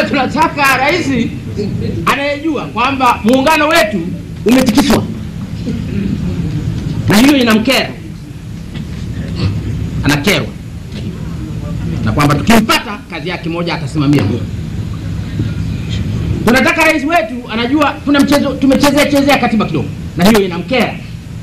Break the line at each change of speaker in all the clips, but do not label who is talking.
Sasa tunataka rais anayejua kwamba muungano wetu umetikiswa na hiyo inamkera, anakerwa na kwamba tukimpata kazi yake moja atasimamia hiyo. Tunataka rais wetu anajua tuna mchezo tumechezea chezea katiba kidogo, na hiyo inamkera.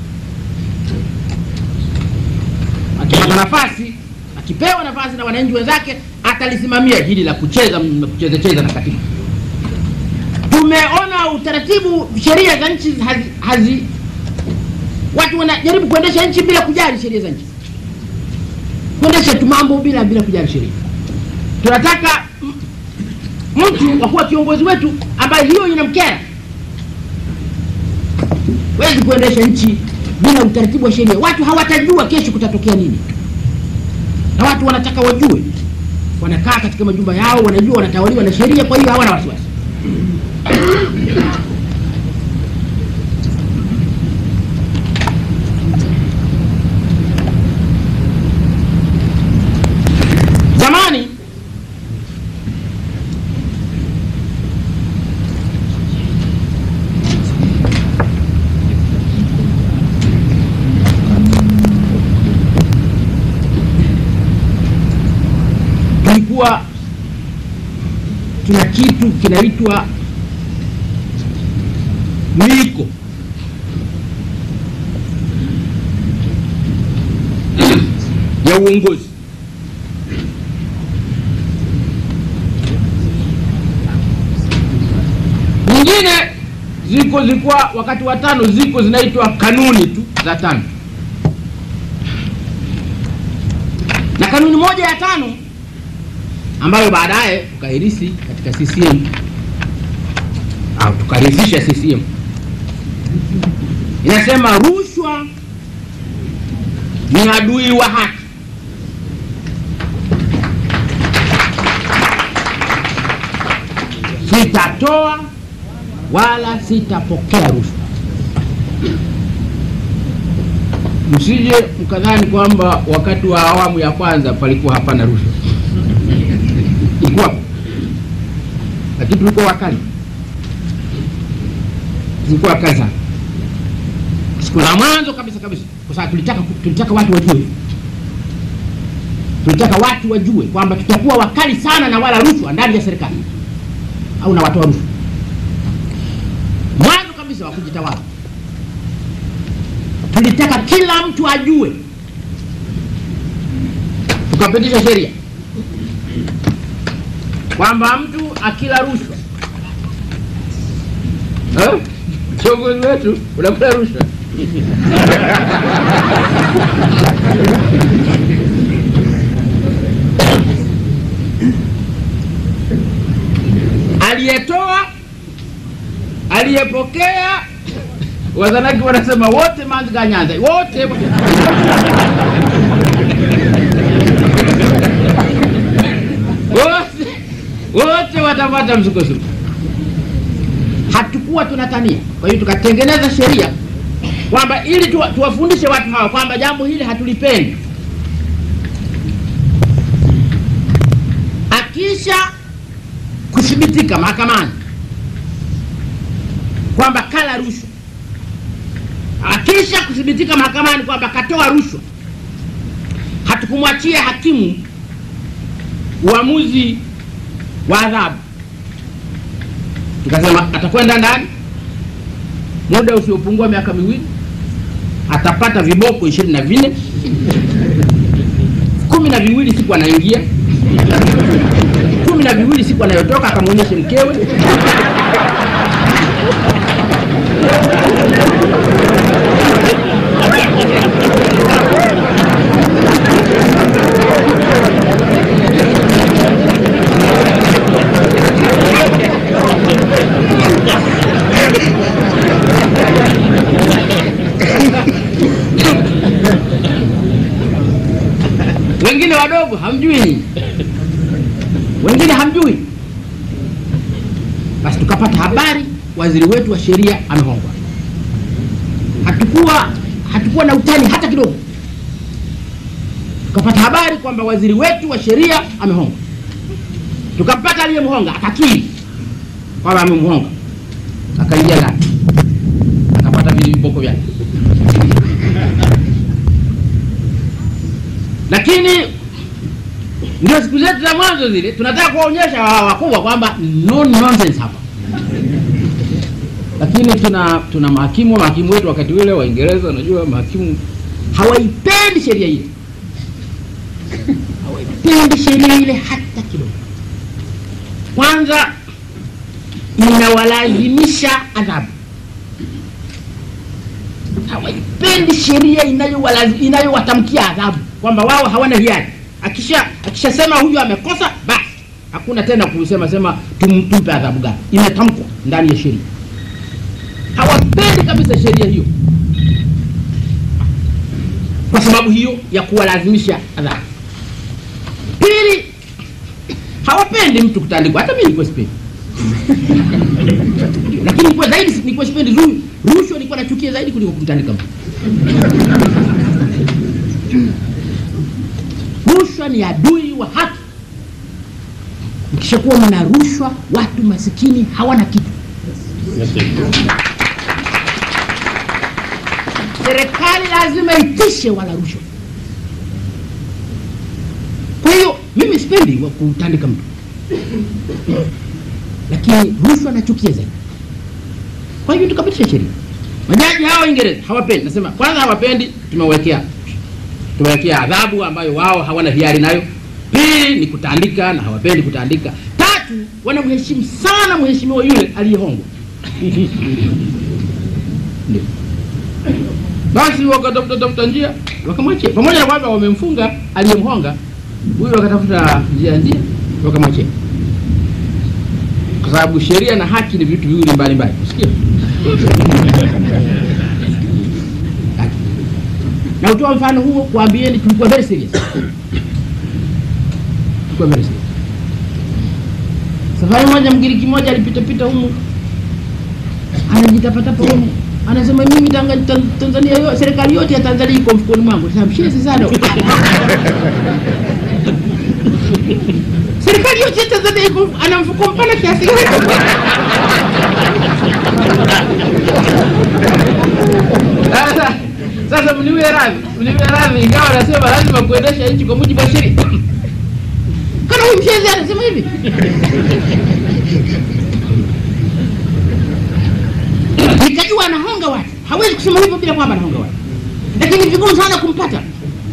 Akipata nafasi, akipewa nafasi na wananchi wenzake, atalisimamia hili la kucheza la kucheza cheza na katiba. Tumeona utaratibu, sheria za nchi hazi, hazi watu wanajaribu kuendesha nchi bila kujali sheria za nchi, kuendesha tu mambo bila bila kujali sheria. Tunataka m- mtu wa kuwa kiongozi wetu ambaye hiyo inamkera. Huwezi kuendesha nchi bila utaratibu wa sheria. Watu hawatajua kesho kutatokea nini, na watu wanataka wajue. Wanakaa katika majumba yao, wanajua wanatawaliwa na sheria, kwa hiyo hawana wasiwasi. Zamani tulikuwa tuna kitu kinaitwa miiko ya uongozi. Nyingine ziko zilikuwa wakati wa tano, ziko zinaitwa kanuni tu za tano, na kanuni moja ya tano ambayo baadaye tukairisi katika CCM au tukarithisha CCM inasema rushwa ni adui wa haki. Sitatoa wala sitapokea rushwa. Msije mkadhani kwamba wakati wa awamu ya kwanza palikuwa hapana rushwa, ilikuwa, lakini tulikuwa wakali, tulikuwa wakali sana siku za mwanzo kabisa kabisa, kwa sababu tulitaka tulitaka watu wajue, tulitaka watu wajue kwamba tutakuwa wakali sana na wala rushwa ndani ya serikali au na watoa rushwa. Mwanzo kabisa wa kujitawala, tulitaka kila mtu ajue, tukapitisha sheria kwamba mtu akila rushwa eh, kiongozi wetu unakula rushwa aliyetoa aliyepokea wazanaki wanasema wote manziga nyanza wote wote wote watapata msukosuko hatukuwa tunatania kwa hiyo tukatengeneza sheria kwamba ili tuwa, tuwafundishe watu hawa kwamba jambo hili hatulipendi akisha kuthibitika mahakamani kwamba kala rushwa, akisha kuthibitika mahakamani kwamba katoa rushwa, hatukumwachia hakimu uamuzi wa adhabu. Tukasema atakwenda ndani muda usiopungua miaka miwili, atapata viboko ishirini na vinne kumi na viwili siku anaingia kumi na viwili siku anayotoka akamwonyeshe mkewe wengine wadogo hamjui nyinyi wengine hamjui. Basi tukapata habari waziri wetu wa sheria amehongwa. Hatukuwa hatukuwa na utani hata kidogo. Tukapata habari kwamba waziri wetu wa sheria amehongwa. tukampata aliyemhonga akakiri kwamba amemhonga akaingia ndani akapata vile viboko vyake lakini ndio siku zetu za mwanzo zile tunataka kuwaonyesha hawa wakubwa kwamba no nonsense hapa lakini tuna tuna mahakimu mahakimu wetu wakati ule waingereza unajua mahakimu hawaipendi sheria ile hawaipendi sheria ile hata kidogo kwanza inawalazimisha adhabu hawaipendi sheria inayowalazi- inayowatamkia adhabu kwamba wao hawana hiari akisha akishasema huyu amekosa basi hakuna tena kusema sema tum, tumpe adhabu gani imetamkwa ndani ya sheria hawapendi kabisa sheria hiyo kwa sababu hiyo ya kuwalazimisha adhabu pili hawapendi mtu kutandikwa hata mi nilikuwa sipendi lakini nilikuwa zaidi nilikuwa sipendi ru- rushwa nilikuwa nachukia zaidi kuliko kumtandika mtu rushwa ni adui wa haki mkishakuwa mna rushwa watu masikini hawana kitu serikali lazima itishe wala rushwa kwa hiyo mimi sipendi wa kutandika mtu lakini rushwa nachukia zaidi kwa hivyo tukapitisha sheria majaji hawa Waingereza hawapendi nasema kwanza hawapendi tumewekea tumewekea adhabu ambayo wao hawana hiari nayo pili ni kutandika na hawapendi kutandika tatu wanamheshimu sana mheshimiwa yule aliyehongwa Ndio. basi wakatafuta tafuta njia wakamwachia pamoja na kwamba wamemfunga aliyemhonga huyu wakatafuta njia njia wakamwachia kwa sababu sheria na haki ni vitu viwili mbalimbali usikia na utoa mfano huo kuambieni tulikuwa very serious tulikuwa very serious safari moja mgiriki moja alipitapita humu anajitapatapa humu anasema mimi tanga, Tan- tanzania yo, serikali yote ya tanzania iko mfukoni mwangu Sasa mshezi sana serikali yote ya tanzania iko ana mfuko mpana kiasi gani sasa sasa mniwe radhi mniwe radhi ingawa anasema lazima kuendesha nchi kwa mujibu wa sheria kana huyu mshezi anasema hivi nikajua anahonga watu hawezi kusema hivyo bila kwamba anahonga watu lakini vigumu sana kumpata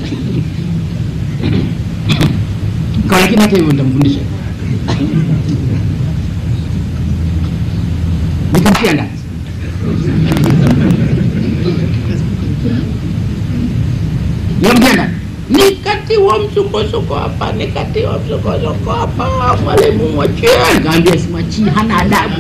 kwa lakini hata hivyo nitamfundisha nikamtia ndani nikamtia ndani nikatiwa msukosuko hapa nikatiwa msukosuko hapa mwalimu mwachie nikaambia simwachii hana adabu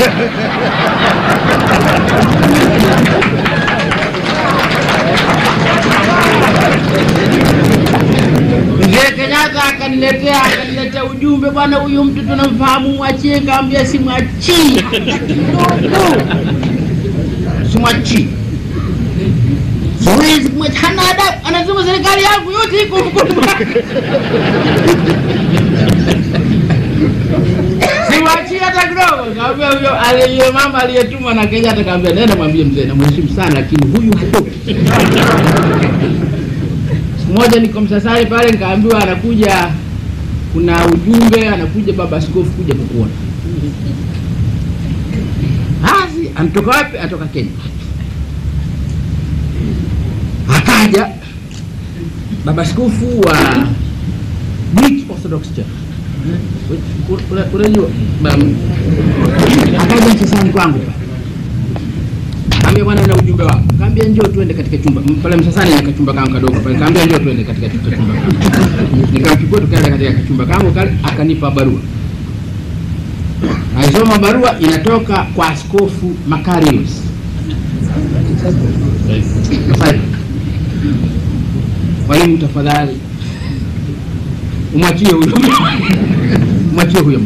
Mzee Kenyatta akaniletea akaniletea ujumbe, bwana, huyu mtu tunamfahamu, mwachie. Kaambia simwachii, ndugu, simwachii, siwezi kumwacha, hana adabu. Anasema serikali yangu yote iko mkono mwake. Simwachii hata kidogo. Kaambia huyo aliye mama aliyetuma na Kenyatta, kaambia nenda mwambie mzee, namheshimu sana, lakini huyu hatoki siku moja niko Msasani pale, nikaambiwa anakuja, kuna ujumbe, anakuja baba askofu kuja kukuona. Basi anatoka wapi? Anatoka Kenya. Akaja baba askofu wa Greek Orthodox Church, Una- unajua Bam- akaja Msasani kwangu pale Kaambia bwana na ujumbe wako. Kaambia njoo tuende katika chumba. M- Pale Msasani na kachumba kangu kadogo pale. Kaambia njoo tuende katika chumba chumba. kangu. Nikamchukua tukaenda katika kachumba kangu kale akanipa barua. Aisoma barua inatoka kwa Askofu Makarios. Masai. Mwalimu tafadhali umwachie huyo. Umwachie huyo.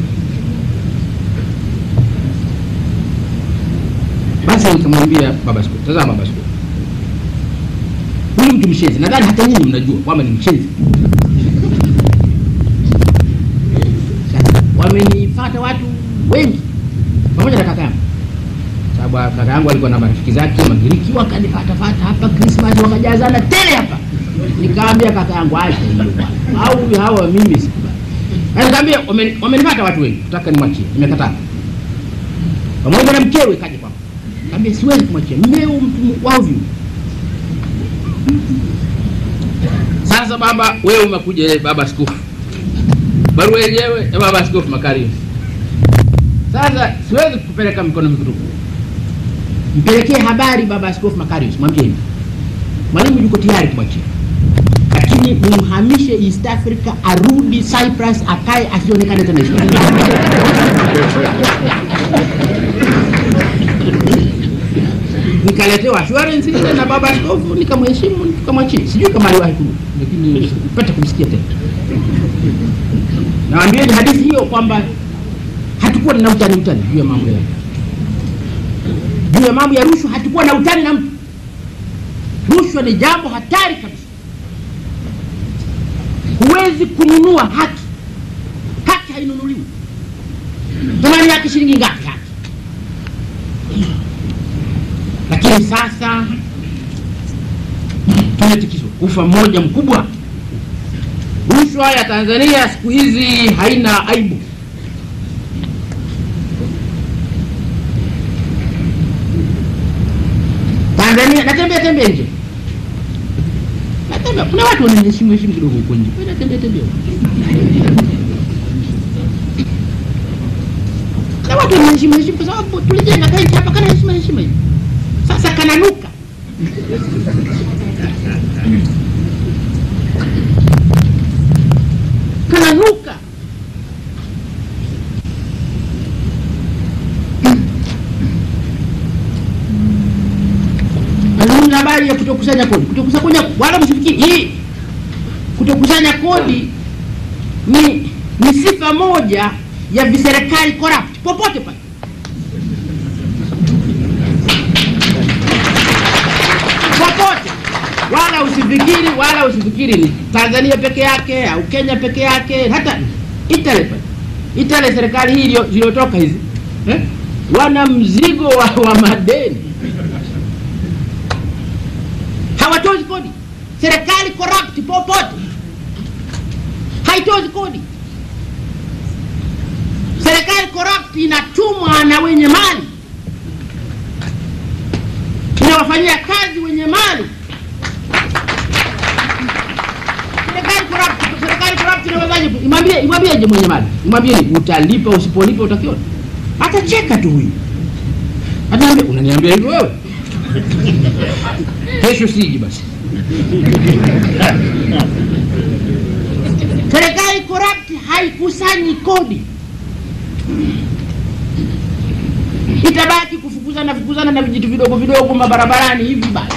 Basi nikamwambia baba askofu, tazama baba askofu, huyu mtu mshenzi, nadhani hata nyinyi mnajua kwamba ni mshenzi. nilipata watu wengi pamoja na kaka yangu, sababu kaka yangu alikuwa na marafiki zake Magiriki, wakanifatafata hapa Krismasi, wakajazana tele hapa. Nikaambia kaka yangu acha hiyo bwana, au hawa mimi sikubali. Na Nikamwambia "Wameni- wamenipata watu wengi, nataka nimwachie, nimekataa. Pamoja na mkewe kaja kwangu, kaambia siwezi kumwachia mmeo, mtu wavyu. Sasa baba, wewe umekuja, eh, baba askofu, barua yenyewe ya baba askofu Makarius. Sasa siwezi kupeleka mikono mitupu, mpelekee habari baba askofu Makarius, mwambie hivi, mwalimu yuko tayari kumwachia, lakini mumhamishe East Africa, arudi Cyprus, akae asionekane tena East Africa. nikaletewa assurance ile na baba askofu, nikamheshimu, nikamwachia. Sijui kama aliwahi kurudi, lakini sikupata kumsikia tena. Nawaambieni hadithi hiyo kwamba hatukuwa na utani utani juu ya mambo ya juu ya mambo ya rushwa, hatukuwa na utani na mtu. Rushwa ni jambo hatari kabisa. Huwezi kununua haki, haki hainunuliwi. Thamani yake shilingi ngapi haki? Lakini sasa tumetikiswa ufa mmoja mkubwa. Rushwa ya Tanzania siku hizi haina aibu. Tanzania natembea tembea nje, natembea, kuna watu wananiheshimu heshimu kidogo huko nje, Wewe natembea tembea huko. kuna watu wananiheshimu heshimu kwa sababu tulijenga kaiti hapa, kana heshima heshima hivi, sasa kananuka kananuka Nazungumza habari ya kutokusanya kodi. Kutokusanya wala msifikiri hii kutokusanya kodi ni ni sifa moja ya viserikali corrupt popote pale. Popote. Wala usifikiri wala usifikiri ni Tanzania peke yake au Kenya peke yake, hata Italy pale. Italy serikali hii iliyo- iliyotoka hizi eh? wana mzigo wa, wa madeni hawatozi kodi. Serikali corrupt popote, haitozi kodi. Serikali corrupt inatumwa na wenye mali, inawafanyia kazi wenye mali. Serikali corrupt, serikali corrupt inawezaje? Imwambie, imwambieje mwenye mali? Imwambie ni utalipa, usipolipa utakiona. Atacheka tu huyu, ataambia unaniambia hivyo wewe kesho siji basi. Serikali corrupt haikusanyi kodi, itabaki kufukuzana fukuzana na vijitu vidogo vidogo mabarabarani hivi basi.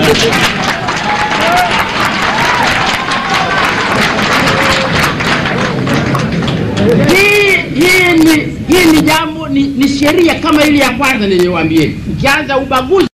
Hii hii ni hii ni jambo ni, ni sheria kama ile ya kwanza niliyowaambieni, ukianza ubaguzi